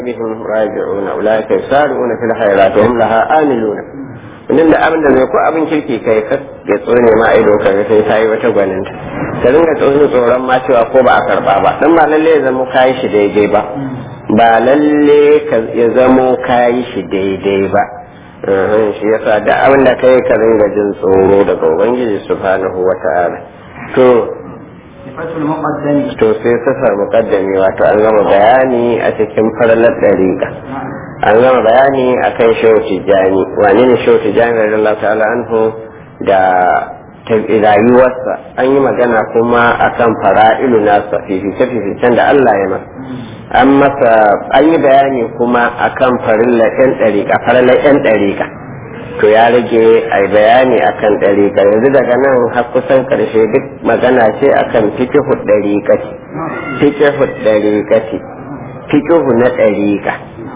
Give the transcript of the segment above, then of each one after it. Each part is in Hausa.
بهم راجعون أولئك يسارعون في الخيرات وهم لها آملون wannan da abin da zai ko abin kirki kai ka ya tsone ma ido ka ga sai sai wata gwaninta ka dinga tsoron tsoron ma cewa ko ba a karba ba dan ba lalle ya zamo kayi shi daidai ba ba lalle ya zamo kayi shi daidai ba shi yasa da abin da kai ka dinga jin tsoro daga ubangiji subhanahu wata'ala to to sai safar muqaddami wato an gama bayani a cikin farlar dariƙa an gama bayani a kan shehu tijjani wane ne shehu tijjani da Allah ta'ala anhu da rayuwarsa an yi magana kuma akan fara'ilu nasa fifice fificen da Allah ya masa an masa an yi bayani kuma akan farilla yan ɗariƙa farilla yan ɗariƙa to ya rage a bayani akan ɗariƙa yanzu daga nan har kusan ƙarshe duk magana ce akan fikihu ɗariƙati fikihu ɗariƙati fikihu na ɗariƙa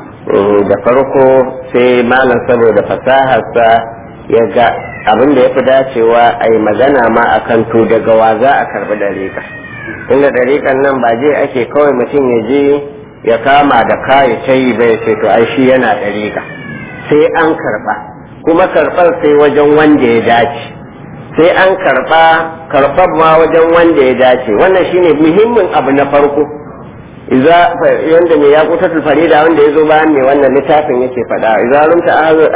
da farko sai malam saboda fasaharsa ya ga abin da ya fi dacewa a yi magana ma a kan to daga wa za a karbi dariƙa inda dariƙan nan ba je ake kawai mutum ya je ya kama da kayi ta yi bai ce to ai shi yana dariƙa sai an karɓa kuma karɓar sai wajen wanda ya dace sai an karɓa karɓar ma wajen wanda ya dace wannan shine muhimmin abu na farko iza yanda mai yakutar farida wanda ya zo bayan mai wannan littafin yake faɗa iza rumta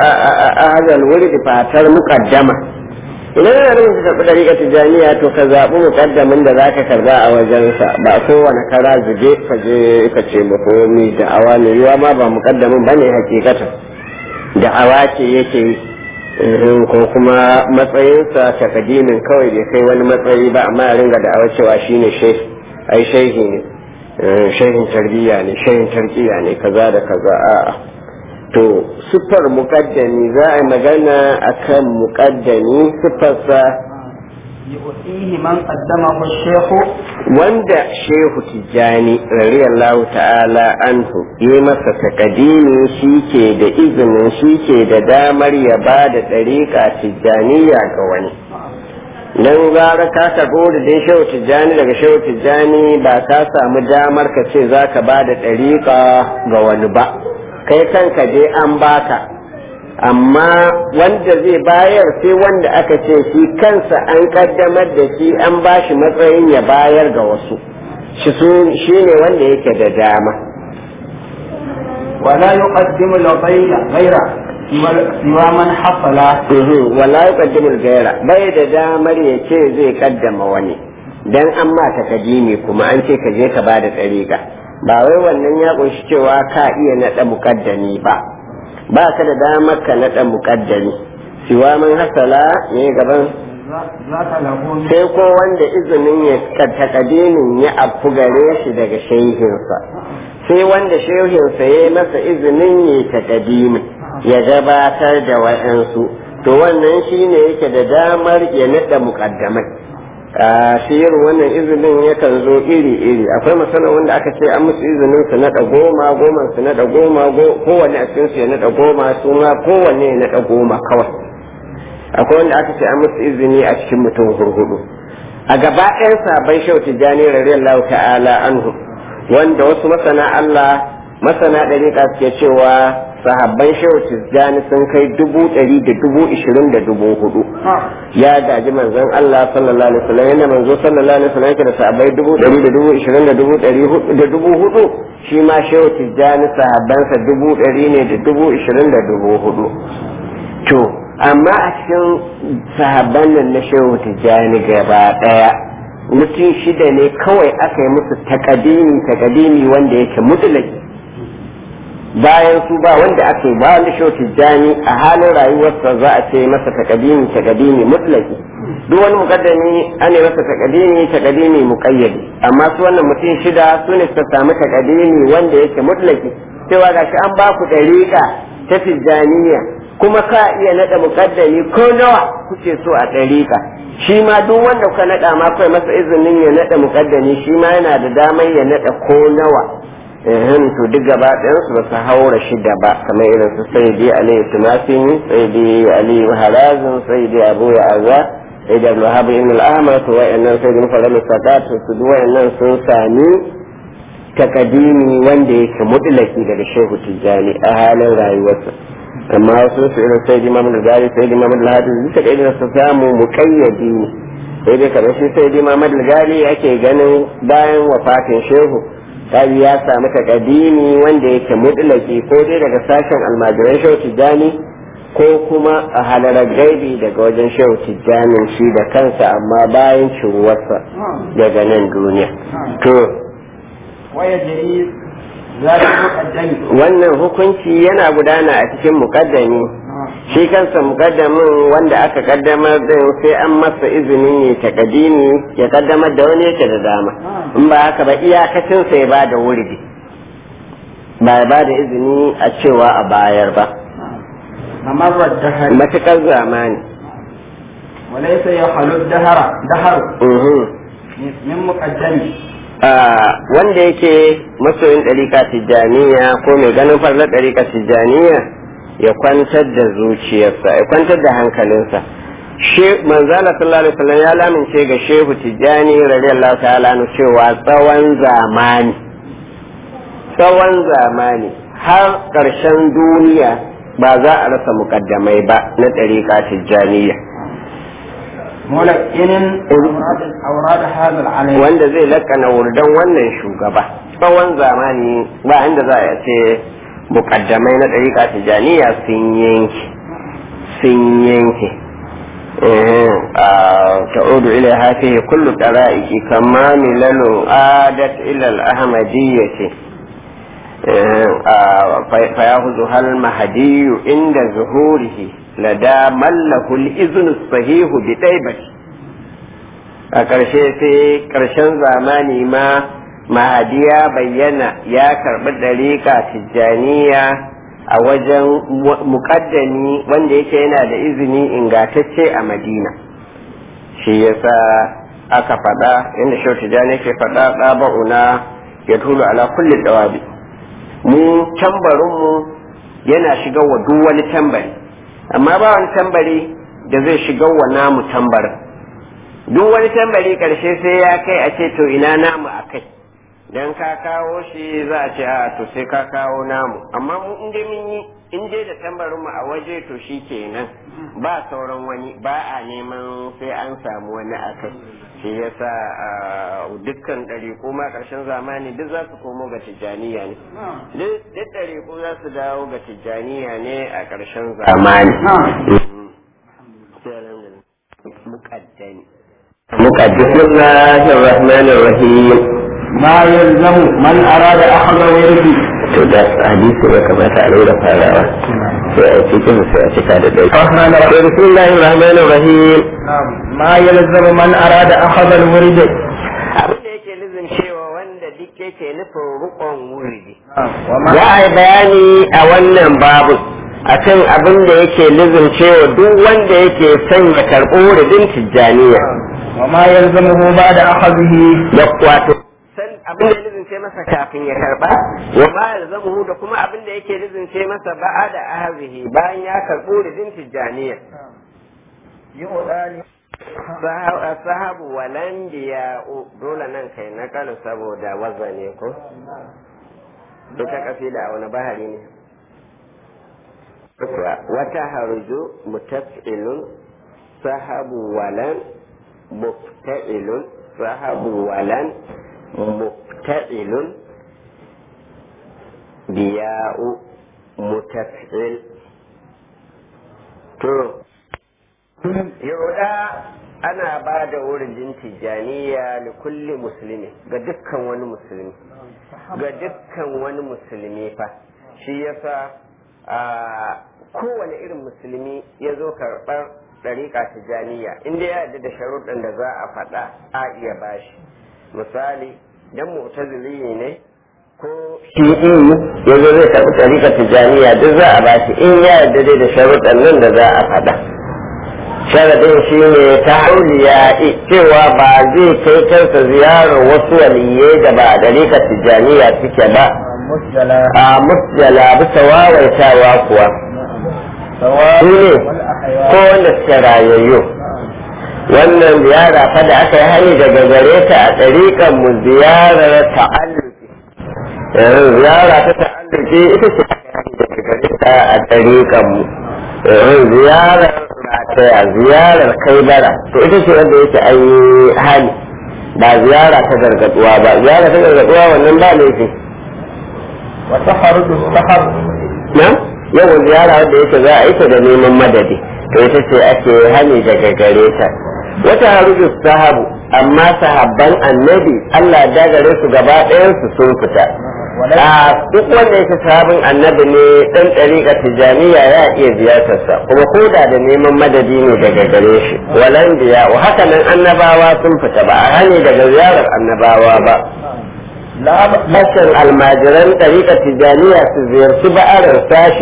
ahazal wuri da fatar muqaddama idan yana nufin ka karɓi ɗariƙar tijaniya to ka zaɓi muƙaddamin da zaka karɓa a wajensa ba kowane kara zube ka je ka ce makomi da awa mai yiwa ma ba muƙaddamin ba ne hakikatan da awa ce yake ko kuma matsayinsa takadimin kawai bai kai wani matsayi ba amma ya ringa da awa cewa shine shehi ai shehi ne shehin tarbiyya ne shehin tarkiya ne kaza da kaza a'a to sifar muƙaddami za a magana akan muƙaddami sifarsa يؤتيه من قدمه الشيخ wanda shehu tijjani radiyallahu ta'ala anhu yi masa takadimi shi ke da izinin shi ke da damar ya ba da ɗariƙa tijjaniya ga wani dan gara ka karɓo da dai shehu tijjani daga shehu tijjani ba ka samu damar ka ce za ka ba da ɗariƙa ga wani ba kai kanka je an baka amma wanda zai bayar sai wanda aka ce shi kansa an kaddamar da shi an ba shi matsayin ya bayar ga wasu shi ne wanda yake da dama ولا يقدم الغير غيره siwa man hafala wala yuqaddimul gaira bai da damar ya ce zai kaddama wani dan an ma ta kadimi kuma an ce ka je ka bada tsarika ba wai wannan ya kunshi cewa ka iya nada muqaddami ba ba ka da damar ka nada muqaddami siwa man hasala ne gaban sai ko wanda izinin ya takadimin ya afu gare shi daga shehinsa sai wanda shehinsa ya masa izinin ya takadimin ya gabatar da wa'yansu to wannan shi ne yake da damar ya naɗa muƙaddamai a shirin wannan izinin yakan zo iri-iri akwai masana wanda aka ce an musu izinin su naɗa goma goma su naɗa goma kowanne a cikin su ya naɗa goma su ma kowanne ya naɗa goma kawai akwai wanda aka ce an musu izini a cikin mutum hurhudu a gaba ɗayan sabon shau tijjani radiyallahu ta'ala anhu wanda wasu masana Allah masana ɗariƙa suke cewa sahabban shehu tijjani sun kai dubu ɗari da dubu ishirin da dubu hudu ya gaji manzon Allah sallallahu alaihi wasallam yana manzo sallallahu alaihi wasallam yake da sahabbai dubu ɗari da dubu ishirin da dubu ɗari da dubu hudu shi ma shehu tijjani sahabbansa dubu ɗari ne da dubu ishirin da dubu hudu to amma a cikin sahabban nan na shehu tijjani gaba ɗaya mutum shida ne kawai aka yi musu takadimi takadimi wanda yake mutulaki bayan su ba wanda ake ba wanda shi tijjani a halin rayuwarsa za a ce masa takadimi takadimi mutlaki duk wani mukaddami an yi masa takadimi takadimi muqayyadi amma su wannan mutum shida su ne suka samu takadimi wanda yake mutlaki cewa gashi an ba ku dariƙa ta tijjaniya kuma ka iya nada mukaddami ko nawa kuke so a dariƙa shi ma duk wanda kuka nada ma kai masa izinin ya nada mukaddami shi ma yana da damar ya nada ko nawa ehem to duk gaba ɗayansu ba su haura shida ba kamar irin su sai dai aliyu tumasin sai dai aliyu harazin sai dai abu ya aza sai da alwahab ibn al-ahmad to wayannan sai da mufarram sadat su duk wayannan sun sami takadimi wanda yake mutlaki daga shehu tijjani a halin rayuwarsa amma wasu su irin sai imam da gari sai imam da hadis duka da irin su samu muƙayyadi ne sai dai kamar shi sai imam da gari ake ganin bayan wafatin shehu kaji ya samu takadimi wanda yake mutlaki ko dai daga sashen almajiran shehu tijjani ko kuma a halarar gaibi daga wajen shehu tijjanin shi da kansa amma bayan ciruwarsa daga nan duniya to ويجري ذلك المقدم wannan hukunci yana gudana a cikin mukaddami shi kansa mukaddamin wanda aka kaddamar din sai an masa izinin ya takadimi ya kaddamar da wani yake da dama in ba haka ba iyakacin sai ba da wurdi ba ya ba da izini a cewa a bayar ba ممر الدهر matukar zamani وليس يخلو الدهر دهر Mhm. من مقدم Ah, wanda yake masoyin ɗarika tijjaniya ko mai ganin farlar ɗarika tijjaniya ya kwantar da zuciyarsa ya kwantar da hankalinsa She- manzala sallallahu alaihi wasallam ya lamince ga shehu tijjani radiyallahu ta'ala anhu cewa tsawon zamani tsawon zamani har ƙarshen duniya ba za a rasa muƙaddamai ba na ɗarika tijjaniya ملقن أوراد أوراد هذا العلم wanda zai lakana wurdan wannan shugaba tsawon zamani ba inda za a ce mukaddamai na ɗariƙa tijaniya sun yanke sun yanke تعود إلى هذه كل الطرائق كما ملل عادت إلى الأحمدية فيأخذها المهدي عند ظهوره لدى من له الإذن الصحيح بطيبة a ƙarshe sai ƙarshen zamani ma mahadi ya bayyana ya karɓi ɗariƙa tijjaniya a wajen muƙaddami wanda yake yana da izini ingatacce a madina shi yasa aka faɗa inda shau tijjani ke faɗa ɗaba'una ya tulu ala kulli ɗawabi mu tambarinmu yana shiga wa duk wani tambari amma ba wani tambari da zai shiga wa namu tambarin duk wani tambari karshe sai ya kai a ce to ina namu a kai dan ka kawo shi za a ce a to sai ka kawo namu amma mu in dai mun yi in dai da tambarin mu a waje to shi kenan ba sauran wani ba a neman sai an samu wani a kai shi yasa dukkan ɗariƙo ma ƙarshen zamani duk za su komo ga tijjaniya ne duk ɗariƙo za su dawo ga tijjaniya ne a ƙarshen zamani muƙaddani بسم الله الرحمن الرحيم ما يلزم من أراد أخذ ورده to da hadisi ya kamata a lura farawa sai a cikin sai a cika da dai to bismillahir rahmanir rahim ما يلزم من أراد أخذ الورد abin da yake nufin cewa wanda duk yake nufin rukon wuridi وما za a yi bayani a wannan babu akan abin da yake nufin cewa duk wanda yake son ya karɓi wuridin tijjaniya وما يلزمه بعد أخذه da wato san abin da ya lizince masa kafin ya karba wa ma yalzamuhu da kuma abin da yake lizince masa ba'a da ahzihi bayan ya karbo ridin tijaniya يؤذى sahabu walan biya dole nan kai na kala saboda wazane ko ita kafila a wani bahari ne wata haruju mutaf'ilun sahabu walan mufta'ilun sahabu walan mufta'ilun biya'u mutaf'il to yauda ana ba da wurin tijjaniya da kulli musulmi ga dukkan wani musulmi ga dukkan wani musulmi fa shi yasa a kowane irin musulmi ya zo karɓar ɗariƙa tijjaniya inda ya yarda da sharuɗin da za a faɗa a iya bashi misali dan mu'tazili ne ko shi'i ya zo zai karɓi ɗariƙa tijjaniya duk za a bashi in ya yarda dai da sharuɗin nan da za a faɗa sharadin shi ne ta hauliya cewa ba zai kai kansa ziyarar wasu waliyai da ba a ɗariƙa tijjaniya suke ba مسجلا a musjala bisa wawaitawa kuwa سواء su ne ko wanda suke rayayyu wannan ziyara fa da aka yi hani daga gare ta a ɗariƙar mu ziyarar ta'alluki ziyara ta ta'alluki ita ce daga gare ta a ɗariƙan mu ziyarar rataya ziyarar kai bara to ita ce wanda yake an yi hali ba ziyara ta gargaduwa ba ziyara ta gargaduwa wannan ba laifi wata harudu sahar na yawan ziyara wanda yake za a yi ta da neman madadi to ita ce ake hani daga gare ta wata harudu sahabu amma sahabban annabi Allah da gare su gaba ɗayansu sun fita a duk wanda yake sahabin annabi ne dan ɗariƙa tijaniya ya iya ziyartarsa kuma ko da da neman madadi ne daga gare shi walan biya wa haka nan annabawa sun fita ba a hani daga ziyarar annabawa ba Bashin almajiran ɗariƙa tijaniya su ziyarci ba'arar sashe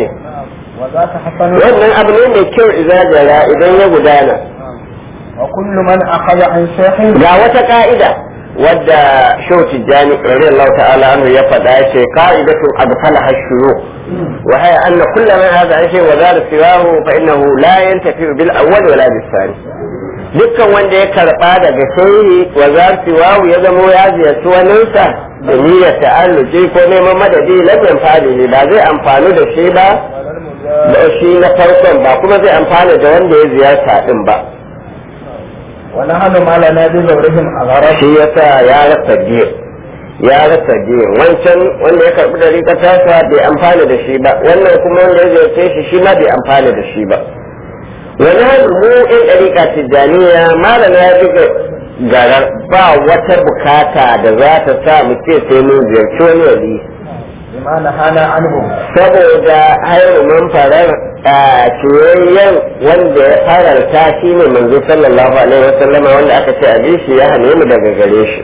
wannan abu ne mai kyau idan jara idan ya gudana وكل من أخذ عن شيخ ga wata ka'ida wadda shau tijjani radiyallahu ta'ala anhu ya faɗa ya ce ka'idatun adfala hashuru wa haya anna kullu man hadha an shay wa zara siwahu fa innahu la yantafi bil awwal wala bis thani dukkan wanda ya karba daga shehi wa zara siwahu ya zamo ya ziyarci waninsa da niyyar ta'alluji ko neman madadi lam yanfani ba zai amfani da shi ba da shi na farkon ba kuma zai amfana da wanda ya ziyarta din ba ونحن ما لنا بزورهم أغرب shi yasa ya rasa biyu ya rasa biyu wancan wanda ya karbi da rika tasa bai amfana da shi ba wannan kuma wanda ya ziyarce shi shi ma bai amfana da shi ba wani hannu mu in ɗariƙa tijjaniya malam ya ji garar ba wata bukata da za ta sa mu ce sai mun ziyarci wani wali بما نهانا عنه saboda hairu man farar a ciyayyen wanda ya fararta shi ne manzo sallallahu alaihi wasallam wanda aka ce a shi ya hane mu daga gare shi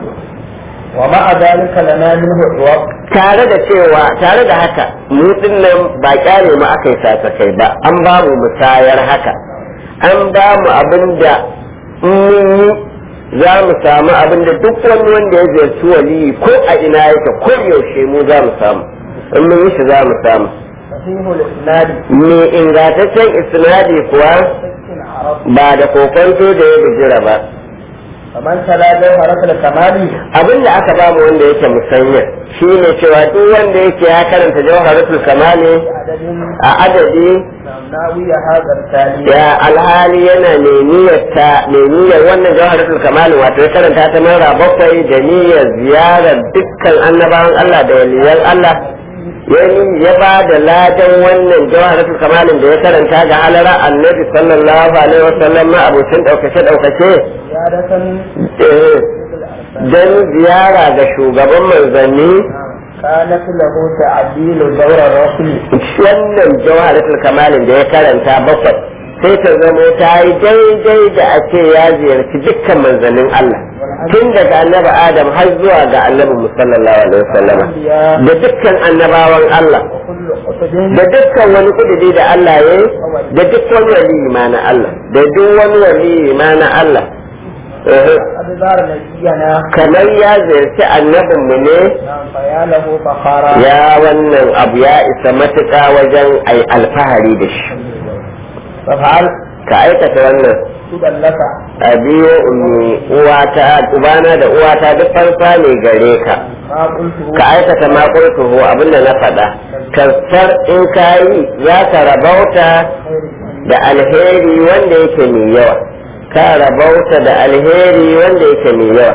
ومع ذلك لنا منه عوض tare da cewa tare da haka mu nan ba kyale mu aka yi kai ba an ba mu musayar haka an ba mu abin da in mun yi za mu samu abin da duk wani wanda ya ziyarci waliyi ko a ina yake ko yaushe mu za mu samu in mun yi shi za mu samu صحيح الإسناد me ingantaccen isnadi kuwa عرب ba da kokonto da ya bijira ba فمن تلا جوهرة الكمال abin da aka ba mu wanda yake musanya shi ne cewa duk wanda yake ya karanta jawharatul kamali عدد a adadi ناوي هذا التالي ya alhali yana mai niyyar ta mai niyyar wannan jawharatul kamali wato ya karanta ta mara bakwai da niyyar ziyarar dukkan annabawan Allah da waliyan Allah ya ni- ya ba da ladan wannan jawharatul kamalin da ya karanta ga halara annabi sallallahu alaihi wasallam ma abocin daukace daukace زيادة eh, don ziyara ga shugaban manzanni كانت له تعديل دور الرسل wannan jawharatul kamalin da ya karanta bakwai sai ta zamo ta yi daidai da a ce ya ziyarci dukkan manzannin Allah tun daga annabi Adam har zuwa ga annabi musallallahu alaihi wasallam da dukkan annabawan Allah وكل قصد da dukkan wani kudiri da Allah ya yi da duk wani wali ma na Allah da duk wani wali ma na Allah Eh, أدبار نبينا kamar ya ziyarci annabinmu ne نعم فيا له فخارا ya wannan abu ya isa matuƙa wajen ai alfahari da shi فافعل ka aikata wannan سبا لك a biyo ummi uwata ubana da uwata duk farfa ne gare ka ما قلته ka aikata ma qultuhu abinda na faɗa kasar in ka yi za ka rabauta da alheri wanda yake mai yawa ka rabauta da alheri wanda yake mai yawa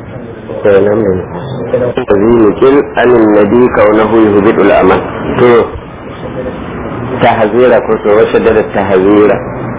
zinukin anin nabi kaunahu yuhbidul amal to tahzira ko to wasu da tahzira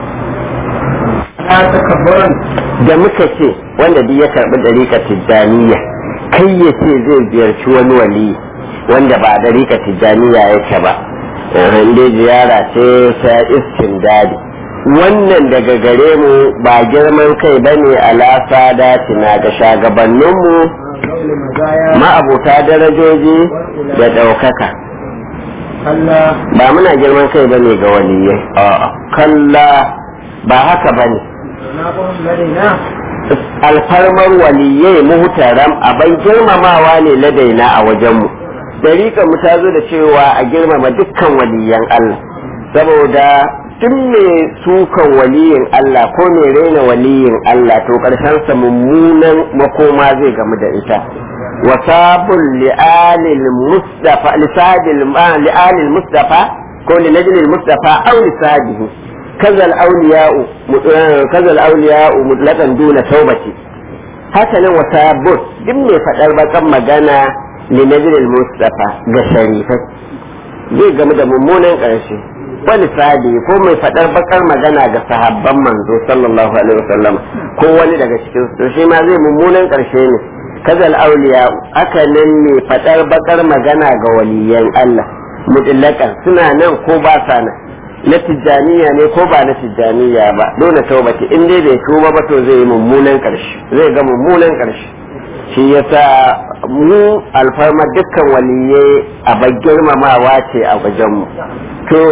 لا تكبرا da muka ce wanda duk ya karbi dariƙa tijjaniya kai ya ce zai ziyarci wani wali wanda ba dariƙa tijjaniya yake ba dai ziyara ce ta iskin dadi wannan daga gare mu ba girman kai ba ne alasa datina ga shagabanninmu قول مزايا ma'abuta darajoji da ɗaukaka كلا ba muna girman kai ba ne ga waliyai a'a kalla ba haka ba ne جنابهم لدينا alfarmar waliyai muhtaram abin girmamawa ne ladaina a wajenmu dariƙar mu ta zo da cewa a girmama dukkan waliyan Allah saboda duk mai sukan waliyin Allah ko mai raina waliyin Allah to ƙarshen sa mummunan makoma zai gamu da ita wasabul li'alil mustafa lisadil li'alil mustafa ko linajlil mustafa aw lisadihi kazal awliya'u kazal awliya'u mutlaqan duna tawbati haka nan wasabul duk mai fadar bakan magana linajlil mustafa ga sharifai zai gamu da mummunan ƙarshe wani sadi ko mai faɗar bakar magana ga sahabban manzo sallallahu alaihi wasallam ko wani daga cikin su shi ma zai mummunan ƙarshe ne kazal auliya aka nan ne faɗar bakar magana ga waliyan Allah mutlakan suna nan ko ba sa nan na tijjaniya ne ko ba na tijjaniya ba dole taubati in dai bai tuba ba to zai yi mummunan ƙarshe zai ga mummunan ƙarshe shi yasa mu alfarma dukkan waliye a girmamawa ce a wajenmu to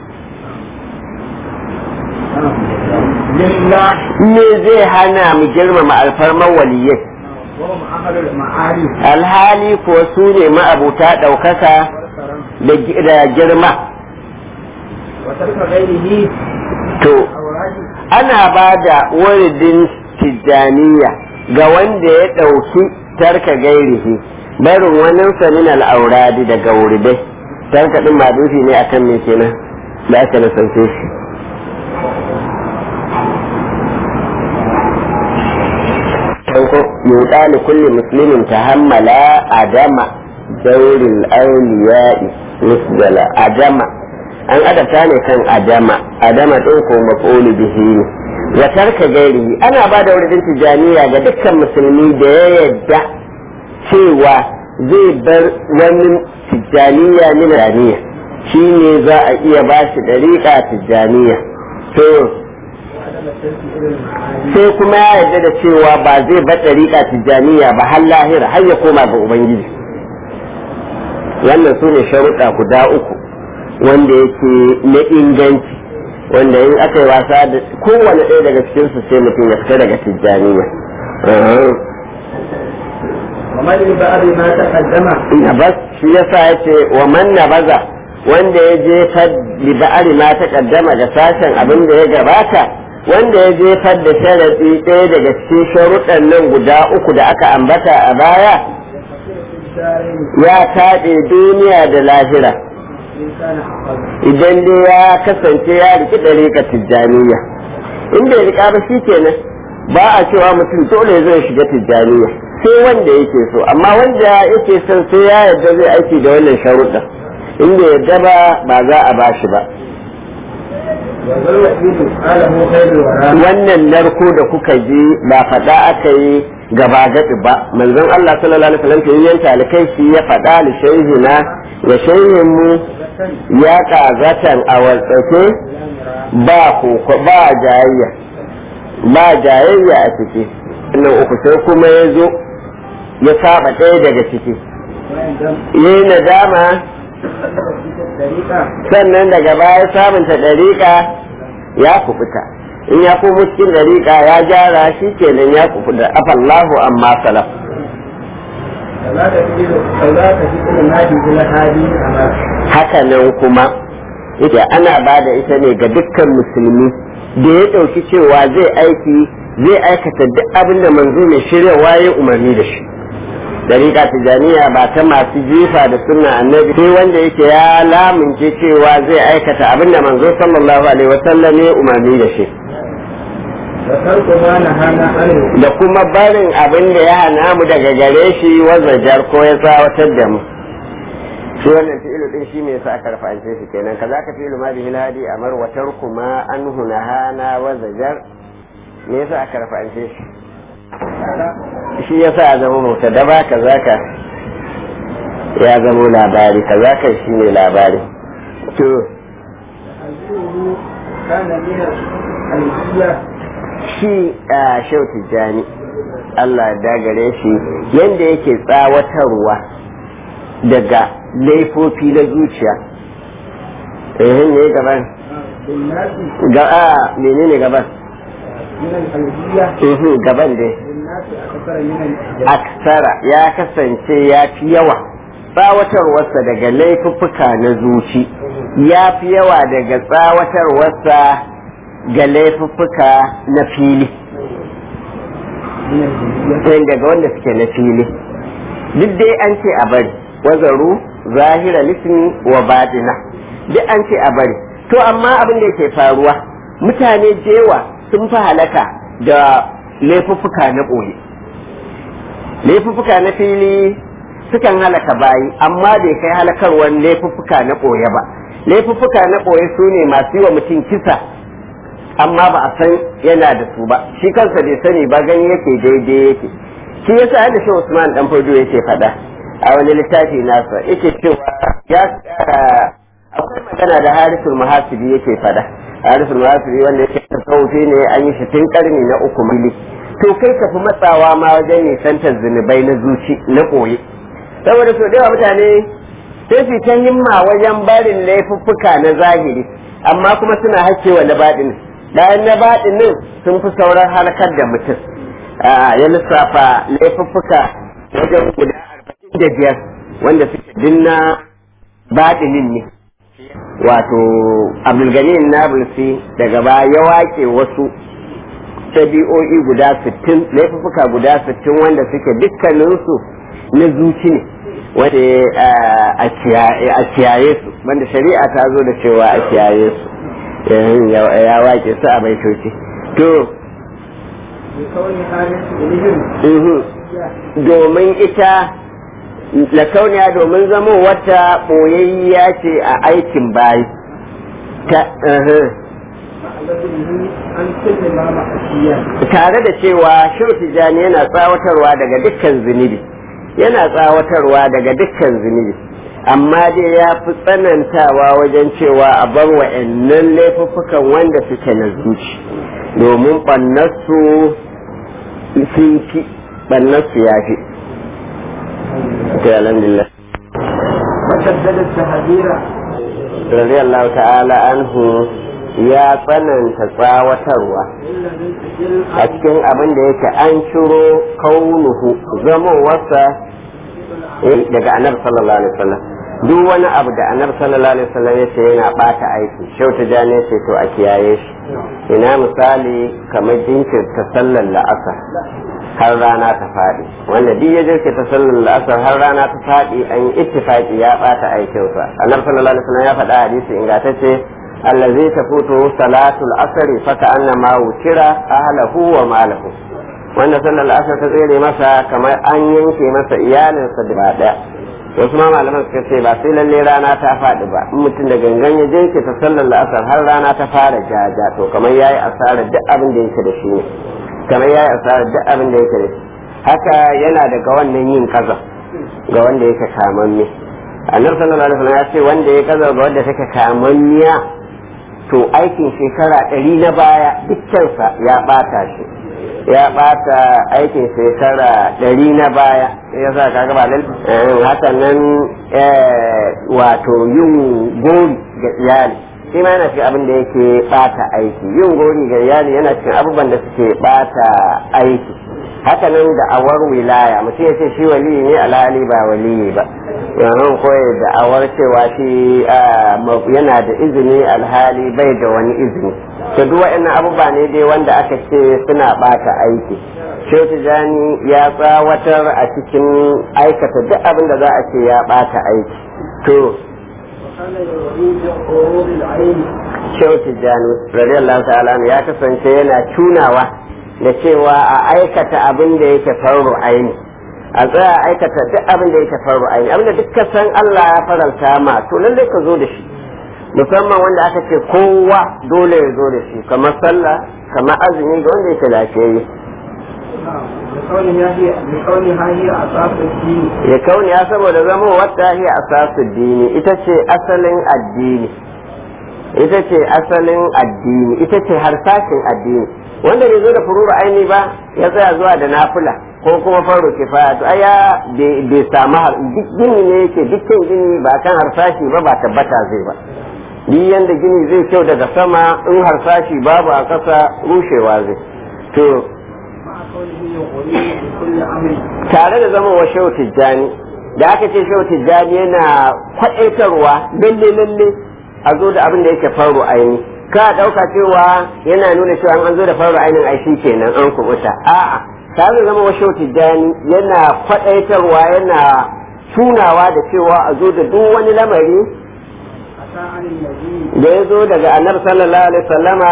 me zai hana mu girmama alfarman waliyai alhali ko su ne ma'abuta ɗaukaka da girma to ana ba da wuridin tijjaniya ga wanda ya ɗauki tarka gairihi barin wani min al'auradi daga wuridai tarka ɗin madufi ne akan me kenan da aka nasance shi farko yuɗa li kulli muslimin tahammala adama daurin auliya'i musdala adama an adabta ne kan adama adama ɗin ko maf'ulu bihi ne wa tarka gairi ana ba da wurin tijaniya ga dukkan musulmi da ya yadda cewa zai bar wani tijaniya min raniya shi ne za a iya ba shi ɗariƙa tijaniya to sai kuma ya yarda da cewa ba zai bar ɗariƙa tijaniya ba har lahira har ya koma ga ubangiji wannan su ne sharuɗa guda uku wanda yake na inganci wanda in aka yi wasa da kowane ɗaya daga cikinsu sai mutum ya fita daga tijjaniya ومن بأبي ما تقدم nabas shi yasa ya ce wa man nabaza wanda ya jefar li ba'ari ma ta kaddama da sashen abin da ya gabata wanda ya jefar da sharaɗi ɗaya daga cikin sharuɗan nan guda uku da aka ambata a baya ya taɗe duniya da lahira إن كان حقا idan dai ya kasance ya riki ɗariƙa tijjaniya in bai riƙa ba shi kenan ba a cewa mutum dole zai shiga tijjaniya sai wanda yake so amma wanda yake son sai ya yarda zai aiki da wannan sharuɗa in bai yarda ba ba za a ba shi ba والوحيد قاله خير الورى wannan narko da kuka ji ba faɗa aka yi gaba gaɗi ba manzon Allah sallallahu alaihi wasallam ke yin talikai shi ya faɗa li shaykhina wa shaykhin mu ya kazatan a waltsake ba koko ba jayayya ba jayayya a ciki wannan uku sai kuma ya zo ya saba ɗaya daga ciki yi nadama الطريقة sannan daga baya sabunta ɗariƙa ya kubuta in ya komo cikin ɗariƙa ya gyara shi kenan ya kubuta afallahu amma salaf فلا تفيد فلا تفيد النادي إلى هذه الأمر haka nan kuma ita ana ba da ita ne ga dukkan musulmi da ya ɗauki cewa zai aiki zai aikata duk abin da manzo mai shiryawa ya umarni da shi dariƙa tijaniya ba ta masu jifa da sunna annabi sai wanda yake ya lamunce cewa zai aikata abin da manzo sallallahu alaihi wasallam ya umarni da shi وترك ما نهانا عنه da kuma barin abin da ya hana mu daga gare shi wazajar ko ya tsawatar da mu shi wannan fi'ilu din shi me yasa aka rafa'ance shi kenan kaza ka fi'ilu ma bihi hadi amar wa tarku ma anhu nahana wazajar me yasa aka rafa'ance shi shi yasa ya zama mutadaba kaza ka ya zama labari kaza ka shi ne labari to تحذيره كان من الحية shi a shau tijjani Allah ya dagare shi yadda yake tsawatarwa daga laifofi na zuciya eh ne gaban بالناس ga a menene gaban من الحية eh gaban dai بالناس أكثر من الإحجاج aksara ya kasance ya fi yawa tsawatarwarsa daga laifuffuka na zuci ya fi yawa daga tsawatarwarsa ga laifuffuka na fili من الجنسية sai daga wanda suke na fili duk dai an ce a bari wazaru zahira lismi wa batina duk an ce a bari to amma abin da yake faruwa mutane jewa sun fi halaka da laifuffuka na ɓoye laifuffuka na fili sukan halaka bayi amma bai kai halakarwar laifuffuka na ɓoye ba laifuffuka na ɓoye su ne masu yi wa mutum kisa amma ba a san yana da su ba shi kansa bai sani ba gani yake daidai yake shi yasa da shi Usman dan Fodo yake faɗa a wani littafi nasa yake cewa ya akwai magana da Harisul Muhasibi yake faɗa Harisul Muhasibi wanda yake tasawufi ne an yi shi tun karni na uku mili to kai ka fi matsawa ma wajen nisantar zunubai na zuci na koyi saboda so da mutane sai su ta himma wajen barin laifuffuka na zahiri amma kuma suna hakewa na baɗinin bayan na baɗinin sun fi sauran halakar da mutum ya lissafa laifuffuka wajen guda arba'in da biyar wanda suke dinna baɗinin ne wato abdulganin nabulsi daga baya ya wake wasu ɗabi'o'i guda sittin laifuffuka guda sittin wanda suke dukkaninsu na zuci ne wanda a kiyaye su wanda shari'a ta zo da cewa a kiyaye su ya wake su a baitoci to domin ita lakauniya domin zamo wata ɓoyayya ce a aikin bayi tare da cewa shirfi jani yana tsawatarwa daga dukkan zunubi yana tsawatarwa daga dukkan zunubi amma dai ya fi tsanantawa wajen cewa a bar wa'annan laifuffukan wanda suke na zuci domin ɓannarsu sun fi ɓannarsu ya fi alhamdulillah وشدد التهذير رضي الله تعالى عنه ya tsananta tsawatarwa a cikin abin da yake an ciro kaunuhu zamowarsa daga annabi sallallahu alaihi wasallam duk wani abu da annabi sallallahu alaihi wasallam ya ce yana bata aiki shauta jane ce to a kiyaye shi ina misali kamar jinkirta sallar la'asar har rana ta faɗi wanda duk ya jinkirta sallar la'asar har rana ta faɗi an yi ittifaki ya bata aikinsa annabi sallallahu alaihi wasallam ya faɗa hadisi ingantacce allazi tafutu salatul asri fa ka'annama wutira ahlahu wa malahu wanda sallar asar ta tsere masa kamar an yanke masa iyalinsa da daya wasu ma malaman suka ce ba sai lalle rana ta faɗi ba in mutum da gangan ya jinke ta sallar la'asar har rana ta fara jaja to kamar yayi asarar duk abin da yake da shi ne kamar yayi asarar duk abin da yake da shi haka yana daga wannan yin kaza ga wanda yake kamamme annabi sallallahu alaihi wasallam ya ce wanda ya kaza ga wanda take kamammiya to aikin shekara ɗari na baya dukkansa ya ɓata shi ya ɓata aikin shekara ɗari na baya ya sa ka gaba nan haka nan wato yin gori ga iyali shi ma yana cikin abin da yake ɓata aiki yin gori ga iyali yana cikin abubuwan da suke ɓata aiki haka nan da awar wilaya mutum ya ce shi wali ne alhali ba wali ba yanzu koyi da awar cewa shi yana da izini alhali bai da wani izini to duk wa'annan abubuwa ne dai wanda aka ce suna bata aiki shehu tijani ya tsawatar a cikin aikata duk abin da za a ce ya bata aiki to shehu tijani radiyallahu ta'ala ya kasance yana tunawa da cewa a aikata abin da yake faru aini a tsaya aikata duk abin da yake faru aini abin da duk ka san Allah ya faranta ma to lallai ka zo da shi musamman wanda aka ce kowa dole ya zo da shi kamar sallah kamar azumi ga wanda yake lafiyayye ya kauni ya saboda zama wata hiya asasu dini ita ce asalin addini ita ce asalin addini ita ce harsashin addini wanda bai zo da fururu aini ba ya tsaya zuwa da nafila ko kuma faro kifaya to aya bai samu har duk gini ne yake dukkan gini ba kan harsashi ba ba tabbata zai ba duk yanda gini zai kyau daga sama in harsashi babu a ƙasa rushewa zai to tare da zama wa shehu tijjani da aka ce shehu tijjani yana kwaɗaitarwa lalle lalle a zo da abin da yake faru aini ka ɗauka cewa yana nuna cewa an zo da faru ainin ai kenan an kubuta a'a ta zai zama washe tijjani yana kwaɗaitarwa yana tunawa da cewa a zo da duk wani lamari أتى عن النبي da ya zo daga annabi sallallahu alaihi wasallama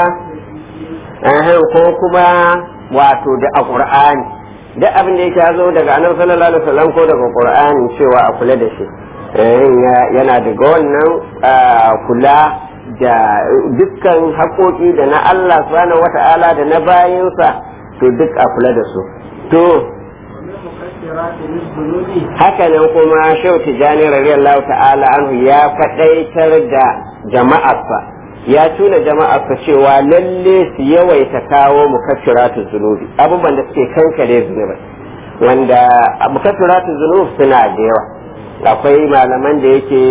ahan ko kuma wato da a qur'ani duk abin da yake ya zo daga annabi sallallahu alaihi wasallam ko daga qur'ani cewa a kula da shi Eh, ya- yana daga wannan ah, kula da dukkan haƙoƙi da na Allah subhanahu wata'ala da na bayinsa to duk a kula da su to ومن مكسرات للذنوب haka nan kuma shehu tijjani radiyallahu ta'ala anhu ya faɗaitar da jama'arsa ya tuna jama'arsa cewa lalle su yawaita kawo mukaffiratu zunubi abubuwan da suke kankare zunubai wanda mukaffiratu zunub suna da yawa akwai malaman da yake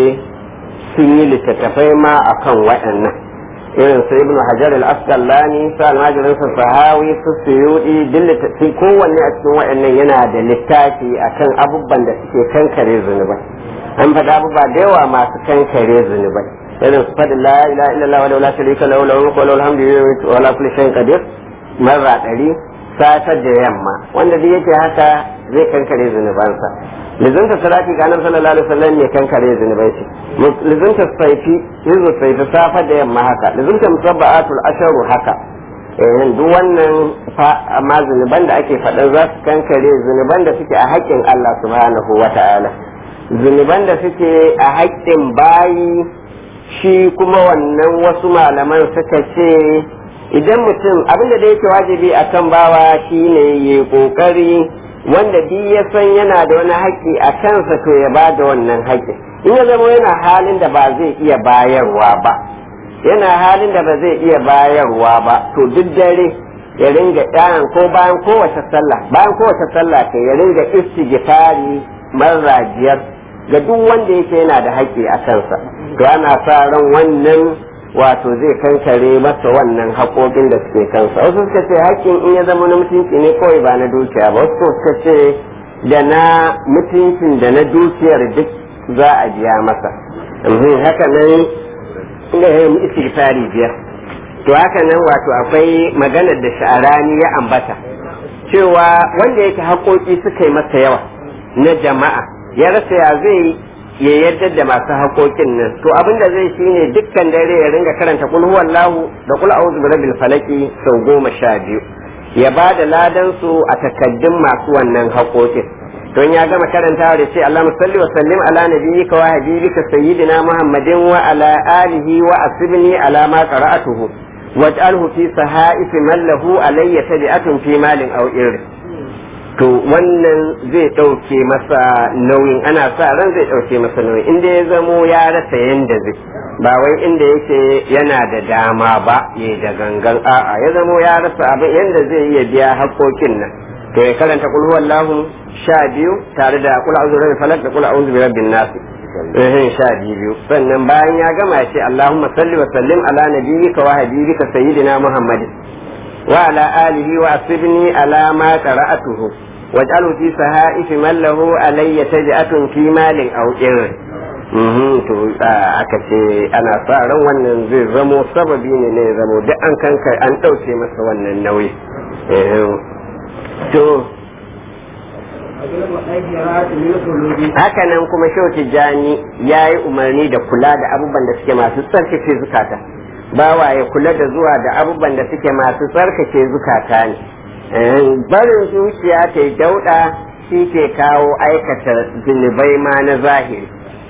sun yi littattafai ma akan waɗannan irin su ibnu hajar al-asqalani su almajirin su sahawi su suyudi duk littattafai kowanne a cikin waɗannan yana da littafi akan abubuwan da suke kankare zunubai an faɗa abubuwa da yawa masu kankare zunubai irin su faɗin la ilaha illallah wa la sharika lahu lahu mulku wa lahu alhamdu wa ala kulli shay'in qadir marra ɗari satar da yamma wanda duk yake haka zai kankare zunubansa lizunta salati ga annabi sallallahu alaihi wasallam ne kankare zunubai ce lizunta saifi hizu saifi safa da yamma haka lizunta musabba'atul asharu haka eh duk wannan fa amma zunuban da ake faɗa za su kankare zunuban da suke a haƙƙin Allah subhanahu wata'ala zunuban da suke a haƙƙin bayi shi kuma wannan wasu malaman suka ce idan mutum abinda da yake wajibi a kan bawa shine ya kokari wanda duk ya san yana da wani haƙƙi a kansa to ya ba da wannan haƙƙi in ya zama yana halin da ba zai iya bayarwa ba yana halin da ba zai iya bayarwa ba to duk dare ya ringa ɗayan ko bayan kowace sallah bayan kowace sallah kai ya ringa istighfari marrajiyar ga duk wanda yake yana da haƙƙi a kansa to ana sa ran wannan wato zai kankare masa wannan haƙoƙin da suke kansa wasu suka ce haƙƙin in ya zama na mutunci ne kawai ba na dukiya ba wasu suka ce da na mutuncin da na dukiyar duk za a biya masa Mhm, haka nan inda ya yi istighfari biyar to haka nan wato akwai maganar da sha'arani ya ambata cewa wanda yake haƙoƙi suka yi masa yawa na jama'a ya rasa ya zai ya yarda da masu haƙoƙin nan to abin da zai shi ne dukkan dare ya ringa karanta kul huwallahu da kul a'udhu birabbil falaki sau goma sha biyu ya ba da ladan su a takaddun masu wannan haƙoƙin don ya gama karantawa da ce Allah salli wa sallim ala nabiyyika wa habibika sayyidina Muhammadin wa ala alihi wa asibni ala ma qara'atuhu waj'alhu fi sahaifi man lahu alayya tabi'atun fi malin aw irri to wannan zai ɗauke masa nauyin ana sa ran zai ɗauke masa nauyin inda ya zamo ya rasa yanda zai ba wai inda yake yana da dama ba ya da gangan a'a ya zamo ya rasa abin yanda zai iya biya haƙoƙin nan to ya karanta kul huwallahu sha biyu tare da kul a'udhu birabbil falaq da kul a'udhu birabbin nas eh sha biyu sannan bayan ya gama ya ce Allahumma salli wa sallim ala nabiyyika wa habibika sayyidina Muhammadin wa ala alihi wa asibni ala ma qara'atuhu waj'alhu fi sahaifi man lahu alayya taj'atun fi malin aw ir to aka ce ana sa ran wannan zai zamo sababi ne ne zamo duk an kanka an dauke masa wannan nauyi to haka nan kuma shau tijjani ya yi umarni da kula da abubuwan da suke masu tsarkake zukata bawa ya kula da zuwa da abubuwan da suke masu tsarkake zukata ne barin zuciya ta yi dauɗa shi ke kawo aikata zunubai ma na zahiri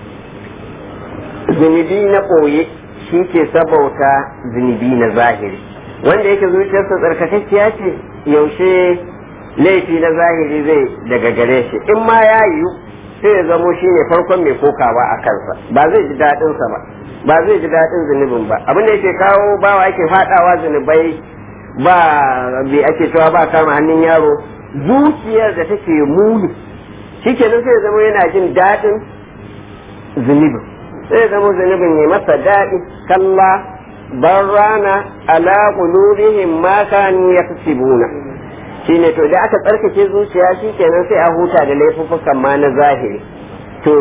zunubi na ɓoye shi ke sabauta zunubi na zahiri wanda yake zuciyarsa tsarkakakkiya ce yaushe laifi na zahiri zai daga gare shi in ma ya yiwu sai ya zamo shi ne farkon mai kokawa a kansa ba zai ji daɗinsa ba ba zai ji daɗin zunubin ba abin da yake kawo bawa ake faɗawa zunubai ba bai ake cewa ba kama hannun yaro zuciyar da take muni shi kenan sai ya zama yana jin daɗin zunubin sai ya zama zunubin ya masa daɗi kalla barrana ala qulubihim ma kanu yaksibuna shine to da aka tsarkake zuciya shi kenan sai a huta da laifuffukan ma na zahiri to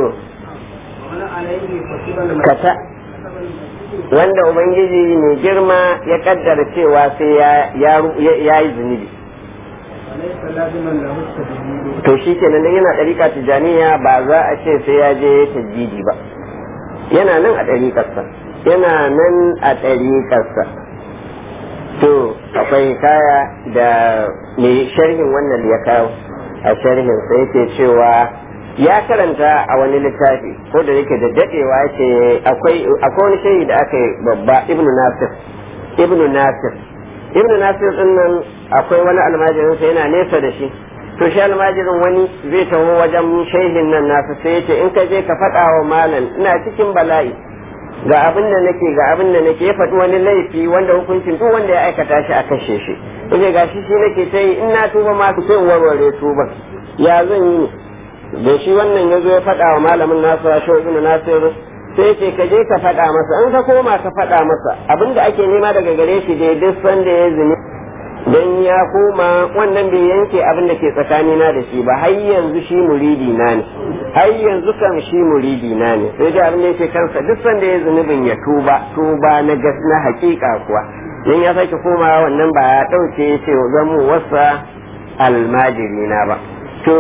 kata wanda ubangiji mai girma ya kaddara cewa sai ya yi zunubi ليس لازما له التجديد to shi kenan dan yana ɗariƙa tijaniya ba za a ce sai ya je tajjidi ba yana nan a ɗariƙarsa yana nan a ɗariƙarsa to akwai kaya da mai sharhin wannan ya kawo a sharhin sai yake cewa ya karanta a wani littafi ko da yake da dadewa ce akwai akwai wani shayi da aka yi babba ibnu nasir ibnu nasir ibnu nasir din nan akwai wani almajirin sa yana nesa da shi to shi almajirin wani zai taho wajen shehin nan nasa sai ya ce in ka je ka faɗa wa malam ina cikin bala'i ga abin da nake ga abin da nake ya faɗi wani laifi wanda hukuncin duk wanda ya aikata shi a kashe shi yace ga shi shi nake ta yi in na tuba ma ku sai in warware tuban ya zan yi da shi wannan ya zo ya faɗa wa malamin nasu a shi ibn nasir sai ce ka je ka faɗa masa in ka koma ka faɗa masa abin da ake nema daga gare shi dai duk sanda ya zini dan ya koma wannan bai yanke abin da ke tsakanina da shi ba har yanzu shi muridi na ne har yanzu kam shi muridi na ne sai dai abin da yake kansa duk sanda ya zunubin ya tuba tuba na gas na hakika kuwa dan ya sake koma wannan ba ya dauke ya ce zamu wasa almajiri na ba to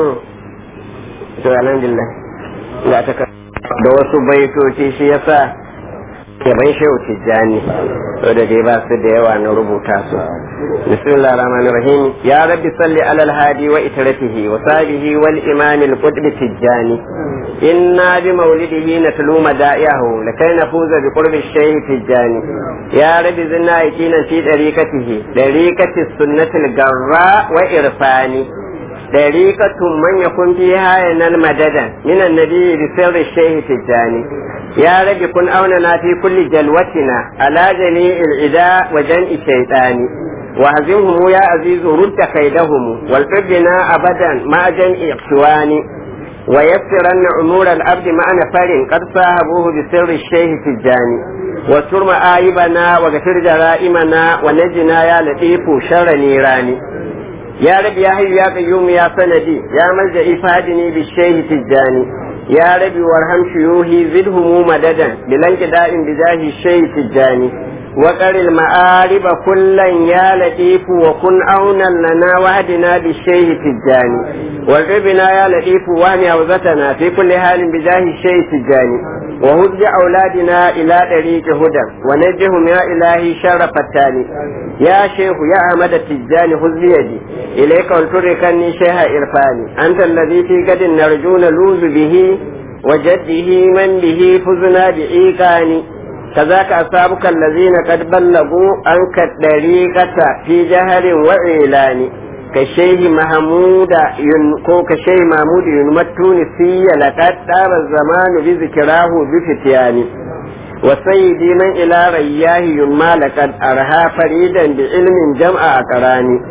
to alhamdulillah ya ta da wasu baitoci shi yasa yaban shehu tijjani to da dai ba su da yawa na rubuta su bismillah rahman rahim ya rabbi salli ala alhadi wa itratihi wa sahbihi wal imam al qutb tijjani inna bi mawlidihi natlu mada'ihu lakay nafuza bi qurbi shaykh tijjani ya rabbi zinna yakina fi dariqatihi dariqati sunnati al garra wa irfani طريقة من يكون فيها ينال مددا من النبي بسر الشيخ تجاني يا رب كن أوننا في كل جلوتنا على جميع العداء وجمع الشيطان وهزمهم يا عزيز رد كيدهم والحبنا أبدا مع جمع إخوان ويسرن أمور العبد مع نفر قد صاحبوه بسر الشيخ تجاني واستر مآيبنا وغفر جرائمنا ونجنا يا لطيف شر نيراني يا رب يا حي يا قيوم يا سندي يا ملجئي فادني بالشيخ تجاني يا رب وارحم شيوخي زدهم مددا بلانقداء بجاه الشيخ تجاني وقر المآرب كلا يا لطيف وكن أونا لنا وهدنا بالشيخ تجاني وارغبنا يا لطيف وهم أوزتنا في كل حال بجاه الشيخ تجاني وهد أولادنا إلى طريق هدى ونجهم يا إلهي شر فتاني يا شيخ يا أحمد التجاني خذ بيدي إليك ولتركني شيخ إرفاني أنت الذي في قد نرجو نلوذ به وجده من به فزنا بإيقاني كذاك أصحابك الذين قد بلغوا أنك الطريقة في جهل وإعلان كشيخ محمود ينكو كشيخ محمود ينمى التونسي لقد طاب الزمان بذكراه بفتيان وسيدي من إلى رياه ينمى لقد أرها فريدا بعلم جمع أقراني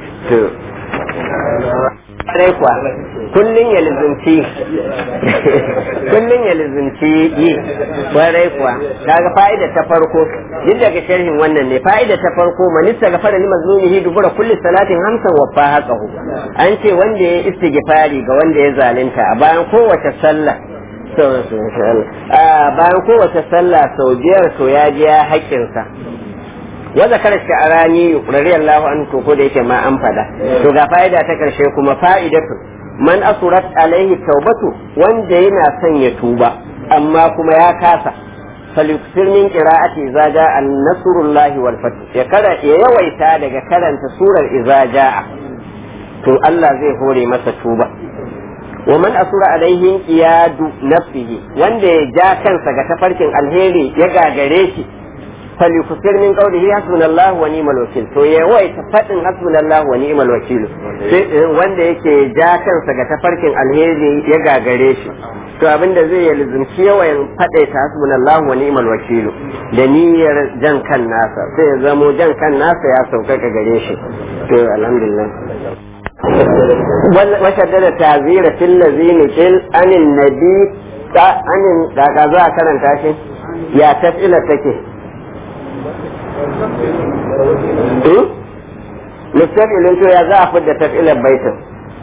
kuwa kullum ya lizinci kullum ya lizinci yi kwarai kuwa kaga fa'ida ta farko duk daga sharhin wannan ne fa'ida ta farko manista ga fara lima zunihi dubura kulli salatin hamsan wa fa haqahu an ce wanda ya istighfari ga wanda ya zalunta a bayan kowace sallah bayan kowace sallah sau biyar to ya ji ya haƙƙinsa wa zakara sha'arani radiyallahu anhu ko da yake ma an fada to ga fa'ida ta karshe kuma fa'idatu man asurat alaihi taubatu wanda yana son ya tuba amma kuma ya kasa falyuksir min qira'ati idza ja'a nasrullahi wal fath ya kara ya yawaita daga karanta surar idza ja'a to Allah zai hore masa tuba wa man asura alaihi iyadu nafsihi wanda ya ja kansa ga tafarkin alheri ya gagare shi فليكثر من قوله حسبنا الله ونعم الوكيل to ya wai ta fadin hasbuna Allah wa ni'mal wakil wanda yake ja kansa ga tafarkin alheri ya gagare shi to abinda zai yi lizumci yawan fade ta hasbuna Allah wa ni'mal wakil da niyyar jan kan nasa sai ya zamo jan kan nasa ya sauƙaƙa gare shi to alhamdulillah وشدد تعذير في الذين قل عن النبي عن da za a karanta shi ya tafila take mustaqilin to ya za a fidda taf'ilan baitin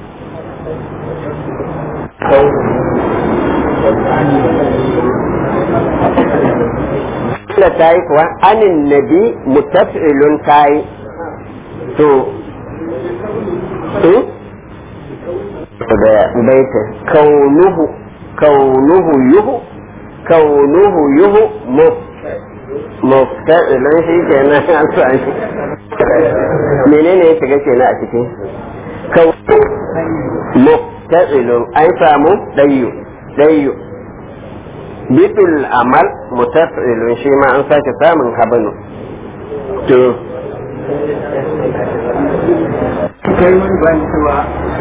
da ta yi kuwa anin nabi mutaf'ilun ta yi to da baita kaunuhu kaunuhu yuhu kaunuhu yuhu mufta'ilun shi ke nan an sami menene ya shiga ke na a cikin kaunuhu mufta'ilun an samu ɗayyu ɗayyu bitul amal mutafilun shi ma an sake samun habanu to kai wani bayan cewa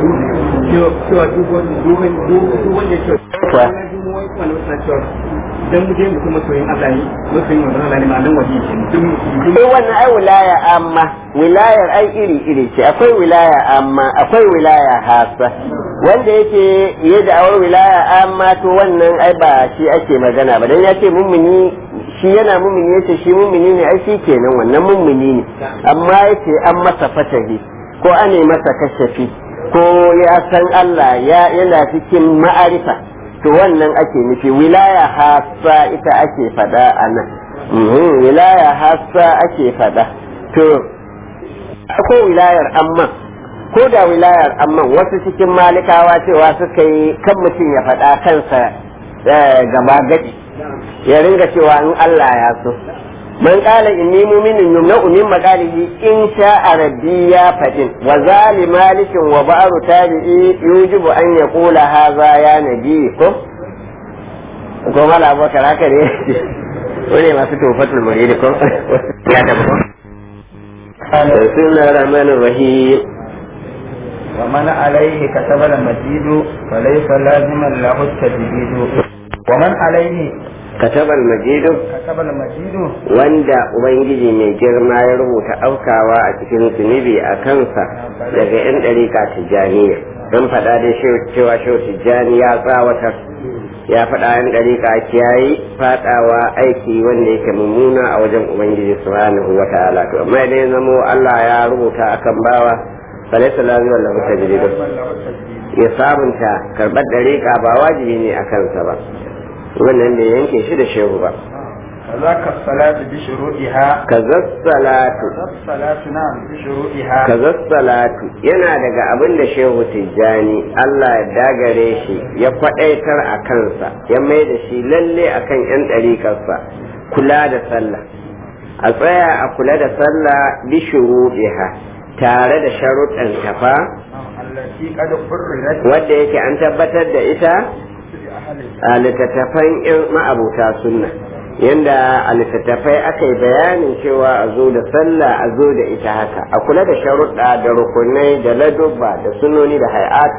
cewa duk wani duk wani duk wani ya ce Wa? wani wata cewa dan mu je mu kuma soyin Allah ne masoyin wannan Allah ne ma nan waje ke duk duk sai wannan ai wilaya amma wilayar ai iri iri ce akwai wilaya amma akwai wilaya hasa wanda yake ya da'awar wilaya amma to wannan ai ba shi ake magana ba dan ya ce mummuni shi yana mummuni yace shi mummuni ne ai shi kenan wannan mummuni ne amma yace an masa fatahi ko ane masa kashafi ko ya san Allah ya yana cikin ma'arifa to wannan ake nufi wilaya hasa ita ake fada a nan Mhm, wilaya hasa ake fada to akwai wilayar amma ko da wilayar amma wasu cikin malikawa cewa suka yi kan mutum ya faɗa kansa eh, gaba gadi ya ringa cewa in Allah ya so man qala inni mu'minun yumna'u min maqalihi in sha'a rabbi ya fadin wa zali malikin wa ba'ru tabi'i yujibu an yaqula hadha ya nabi ko ko mala abokar haka ne wani masu tofatul muridi ko ya tabbata بسم الله الرحمن الرحيم ومن عليه كتب المجيد فليس لازما له التجديد ومن عليه كتب المجيد كتب المجيد wanda ubangiji mai girma ya rubuta aukawa a cikin zunubi a kansa daga yan ɗarika tijjaniya don faɗa da cewa shehu tijjani ya tsawatar ya faɗa yan ɗarika kiyayi faɗawa aiki wanda yake mummuna a wajen ubangiji subhanahu wa ta'ala to amma idan ya zamo Allah ya rubuta akan bawa falaisa lazima lahu tajridu ya sabunta karɓar ɗarika ba wajibi ne a kansa ba wannan bai yanke shi da shehu ba كذاك الصلاة بشروطها kazas salatu كذاك الصلاة نعم بشروطها kazas salatu yana daga abin da shehu tijjani Allah ya dagare shi ya kwadaitar a kansa ya mai da shi lalle akan yan ɗariƙarsa kula da sallah a tsaya a kula da sallah bi shuruɗiha tare da sharuɗan tafa التي قد قررت wadda yake an tabbatar da ita بأهل a littattafan yan ma'abuta sunna yanda a littattafai aka yi bayanin cewa a zo da sallah a zo da ita haka a kula da sharuɗa da rukunai da ladubba da sunoni da hay'at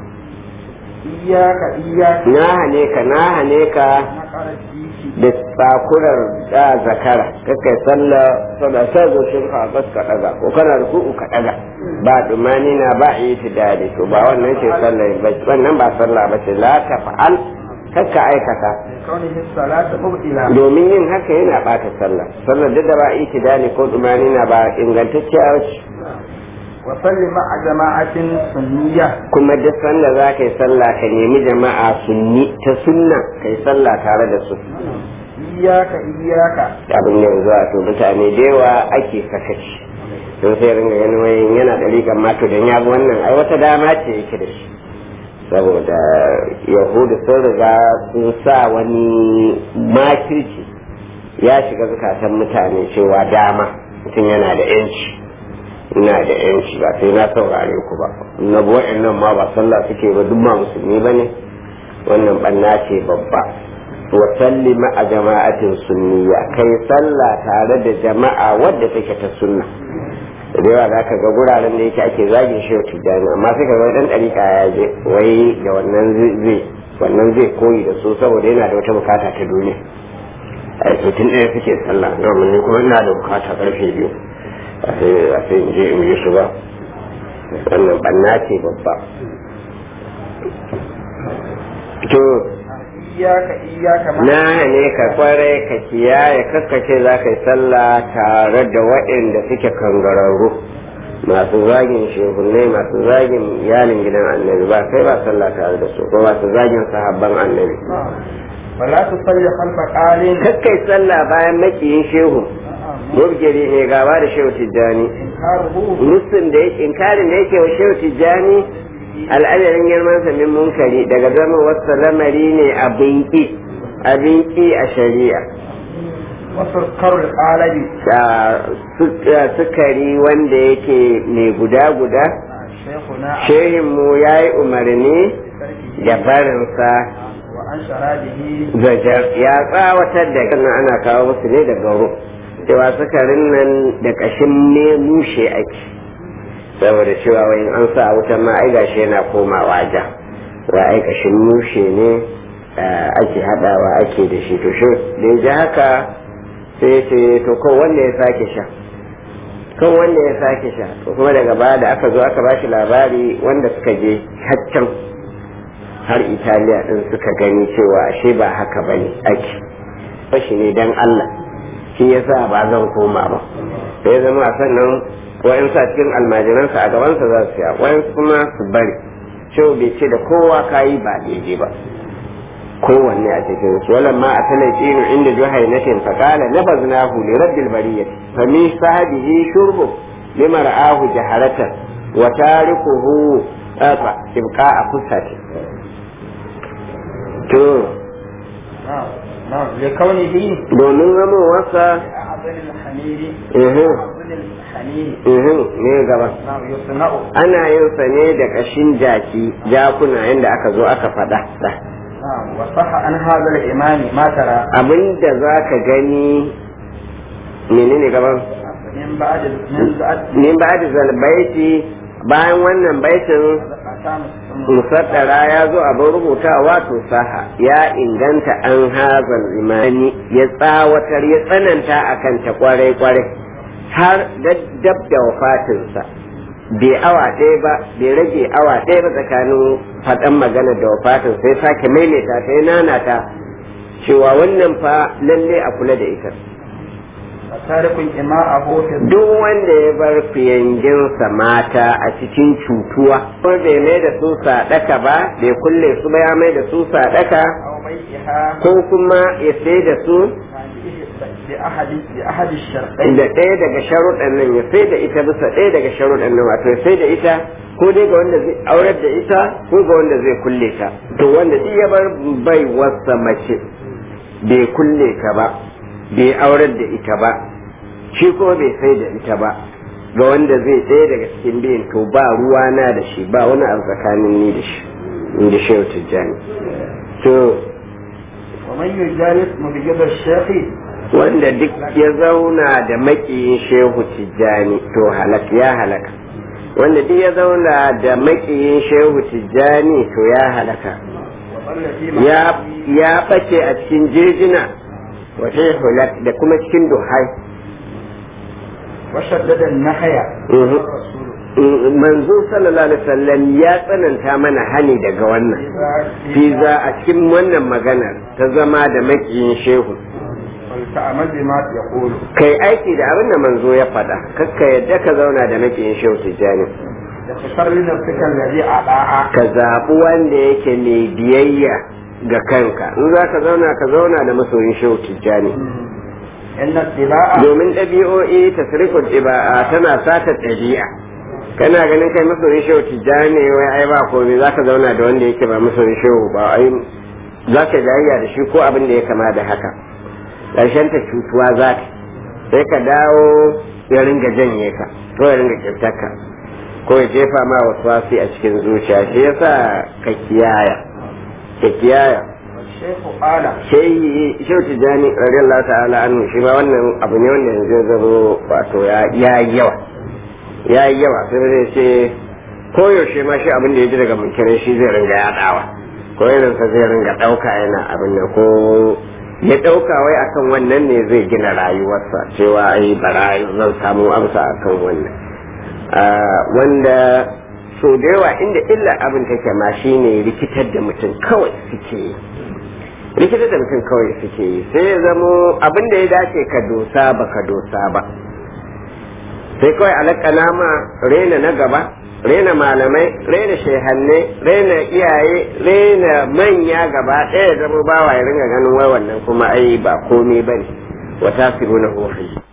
إياك إياك na hane ka na hane ka نقر الديك da tsakurar da zakara kakai sallah sada sa zo shi ka bas ka daga ko kana ruku'u ka daga ba dumani na ba yi tidali to ba wannan ce sallah ba wannan ba sallah ba ce la tafa'al kakka aikata كونه الصلاة مبطلة domin yin haka yana bata sallah sallar duk da ba itidali ko dumani na ba ingantacciya ce وصل مع جماعة سنية kuma duk sanda za ka yi sallah ka nemi jama'a sunni ta sunna ka yi sallah tare da su إياك إياك abin yanzu a to mutane da yawa ake sakaci don sai ringa ganin wai yana da rigar mato don ya bi wannan ai wata dama ce yake da shi saboda yahudu sun riga sun sa wani makirci ya shiga zukatan mutane cewa dama mutum yana da yanci ina da yanci ba sai na saurare ku ba na buwa'in nan ma ba sallah suke ba duk ma musulmi ba ne wannan banna ce babba wa salli ma'a jama'atin sunniya kai sallah tare da jama'a wadda take ta sunna da yawa za ka ga guraren da yake ake zagin shi tijjani amma sai ka ga dan ɗarika ya je wai da wannan zai wannan zai koyi da su saboda yana da wata bukata ta duniya a to tun ɗaya suke sallah domin ni kuma ina da bukata karfe biyu a sai a sai in je in yi su ba wannan banna ce babba to إياك إياك مع na ne ka kwarai ka kiyaye kakkace za ka yi sallah tare da waɗanda suke kangararru masu zagin shehunai masu zagin iyalin gidan annabi ba kai ba sallah tare da su ko masu zagin sahabban annabi ولا تصلي خلف قال kakkai sallah bayan makiyin shehu mubgiri ne gaba da shehu tijjani إنكاره musun da yake inkarin da yake wa shehu tijjani al'adarin girman sa min munkari daga zama wasu lamari ne abin ki abin ki a shari'a وسكر القالب Da su- da sukari wanda yake mai guda guda شيخنا shehin mu ya yi umarni تركه da barinsa وعن شرابه zajar ya tsawatar da kan ana kawo musu ne daga ru cewa sukarin nan da kashin ne mushe ake saboda cewa wai in an sa a wutan ma ai gashi yana komawa ja wa ai kashin mushe ne ah, ake hadawa ake da shi to shi da ya ji haka sai ya ce to ko wanda ya sake sha kan wanda ya sake sha to kuma daga baya da aka zo aka bashi labari wanda suka je haccan har italiya din suka gani cewa ashe ba haka ba ne ake fashi ne dan allah shi yasa ba zan koma ba sai ya zama a sannan wayan sa cikin almajiransa a gabansa za su ya wayan kuma su bari cewa bai ce da kowa kayi ba daidai ba kowanne a cikin su walan ma a talaqinu inda juhainatin fa qala nabaznahu li rabbil bariyati fa min sahabihi shurbu lima ra'ahu jaharatan wa tarikuhu afa ibqa a kusati to نعم نعم لكونه domin zamowarsa أعظم الحمير ihun أعظم الحمير ihun ne gaba نعم يصنع ana yin sa ne da kashin jaki jakuna yadda aka zo aka faɗa نعم وصح عن هذا الإمام ما ترى abinda za ka gani menene gaban من بعد من بعد min ba da zalbaiti bayan wannan baitin أقسام musaddara ya zo abin rubutawa to saha ya inganta an hazal imani ya tsawatar ya tsananta a kanta kwarai kwarai har dab da wafatinsa bai awa ɗaya ba bai rage awa ɗaya ba tsakanin faɗan magana da wafatin sai sake maimaita ta ya nanata cewa wannan fa lalle a kula da ita وتارك إماءه في duk wanda ya bar fiyanginsa mata a cikin cutuwa ko bai mai da su sadaka ba bai kulle su ba ya mai da su sadaka أو بيعها ko kuma ya sai da su بأحد بأحد الشرطين da ɗaya daga sharuɗan nan ya sai da ita bisa ɗaya daga sharuɗan nan wato ya sai da ita ko dai ga wanda zai aurar da ita ko ga wanda zai kulle ta to wanda duk ya bar bai wasa mace bai kulle ta ba bai aurar da ita ba shi ko bai sai da ita ba ga wanda zai ɗaya daga cikin biyun to ba ruwa na da shi ba wani abu tsakanin ni da shi in da shehu tijjani to ومن يجالس مبيض الشيخ wanda duk ya zauna da makiyin shehu tijjani to halak ya halaka wanda duk ya zauna da makiyin shehu tijjani to ya halaka وظل في ya معاصيه ya bace a cikin jejina wata hulak da kuma cikin duhai وشدد النحية Mhm. الرسول Mm, manzo sallallahu alaihi wasallam ya tsananta mana hani daga wannan fi za a cikin wannan maganar ta zama da makiyin shehu ولتعمل بما يقول kai aiki da abin da manzo ya faɗa kakka yadda ka zauna da makiyin shehu tijjani اختر لنفسك الذي أطاع ka zaɓi wanda yake mai biyayya ga kanka in za ka zauna ka zauna da masoyin shehu tijjani إن اتباع domin ɗabi'o'i tasrifin ɗiba'a tana sata ɗabi'a kana ganin kai masoyin shehu tijjani wai ai ba komai za ka zauna da wanda yake ba masoyin shehu ba ai za ka jayayya da shi ko abin da ya kama da haka ƙarshen ta cutuwa za ka sai ka dawo ya ringa janye ka ko ya ringa kirtarka ko ya jefa ma wasu wasi a cikin zuciya shi yasa ka kiyaya ka kiyaya والشيخ قال shehi shehu tijjani radiyallahu ta'ala anhu shi ma wannan abu ne wanda yanzu ya zama wato ya ya yi yawa ya yi yawa sai zai ce koyaushe ma shi abin da ya ji daga munkirin shi zai ringa yaɗawa ko irinsa zai ringa ɗauka yana abin nan ko ya ɗauka wai akan wannan ne zai gina rayuwarsa cewa ai bara zan samu amsa akan wannan Ah, wanda so da yawa inda illa abin take ma shine rikitar da mutum kawai suke yi rikitar da mutum kawai suke yi sai ya zamo abin da ya dace ka dosa ba ka dosa ba sai kawai alakana ma rena na gaba rena malamai rena shehanne rena iyaye rena manya gaba ɗaya zama bawa ya ringa ganin wai wannan kuma ai ba komai bane wata fi na